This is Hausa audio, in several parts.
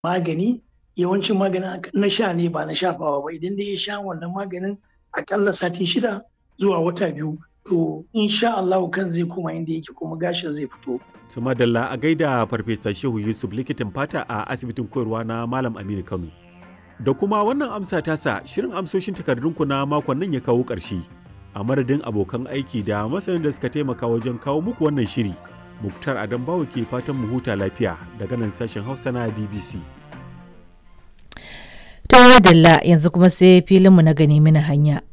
magani yawancin maganin na sha ne ba na shafawa ba idan dai ya sha wannan maganin akalla sati shida zuwa wata biyu to insha Allah kan zai koma inda yake kuma gashin zai fito. su madalla a gaida farfesa shehu yusuf likitan fata a asibitin koyarwa na malam aminu kano da kuma wannan amsa tasa shirin amsoshin takardunku na makon nan ya kawo ƙarshe a madadin abokan aiki da masanin da suka taimaka wajen kawo muku wannan shiri muktar adam bawo ke fatan mu huta lafiya daga nan sashen hausa na bbc ta dalla yanzu kuma sai filinmu na gani mini hanya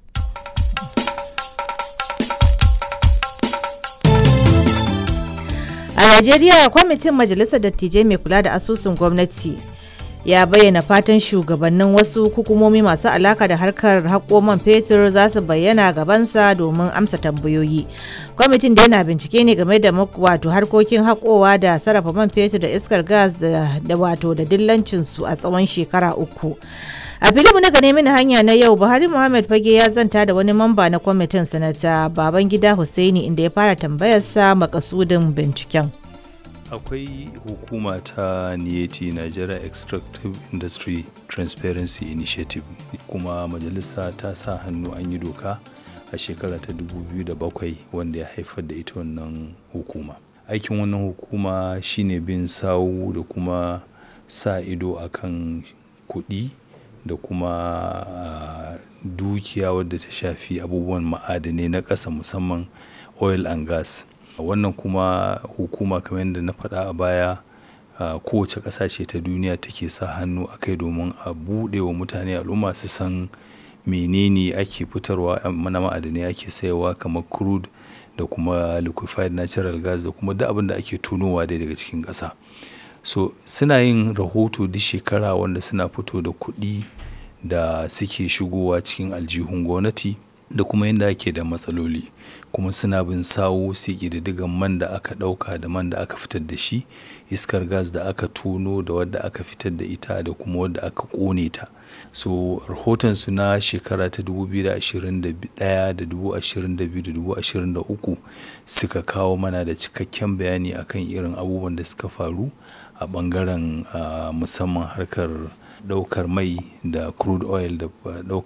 a najeriya kwamitin majalisar dattijai mai kula da asusun gwamnati ya bayyana fatan shugabannin wasu hukumomi masu alaka da harkar haƙo man fetur za su bayyana gabansa domin amsa tambayoyi kwamitin da yana bincike ne game da wato harkokin haƙowa da sarrafa man fetur da iskar gas da wato da dillancinsu a tsawon shekara uku a filimu na gane mini hanya na yau buhari muhammad fage ya zanta da wani mamba na kwamitin sanata babangida hussaini inda ya fara tambayarsa makasudin binciken akwai hukuma ta niyeti nigeria extractive industry transparency initiative kuma majalisa ta sa hannu an yi doka a shekara ta 2007 wanda ya haifar da ita wannan hukuma aikin wannan hukuma shine bin sawu da kuma sa ido akan kuɗi da kuma uh, dukiya wadda ta shafi abubuwan ma'adanai na ƙasa musamman oil and gas wannan kuma hukuma kamar yadda na faɗa a baya uh, kowace ƙasa ce ta duniya take sa hannu a kai domin a buɗe wa mutane al'umma su san menene ake fitarwa na ma'adanai ake sayarwa kamar crude da kuma liquefied natural gas da kuma duk abin da ake tunowa dai daga cikin ƙasa so suna yin rahoto duk shekara wanda suna fito da kuɗi da suke shigowa cikin aljihun gwamnati da kuma yadda ake da matsaloli kuma suna bin sawo sai ƙididdigan man da aka ɗauka da man da aka fitar da shi iskar gas da aka tono da wadda aka fitar da ita da kuma wadda aka ƙone ta so rahotonsu na shekara ta 2021 da 2022 da 2023 suka kawo mana da cikakken bayani akan irin abubuwan da suka faru a ɓangaren uh, musamman harkar ɗaukar mai da crude oil da ɗaukar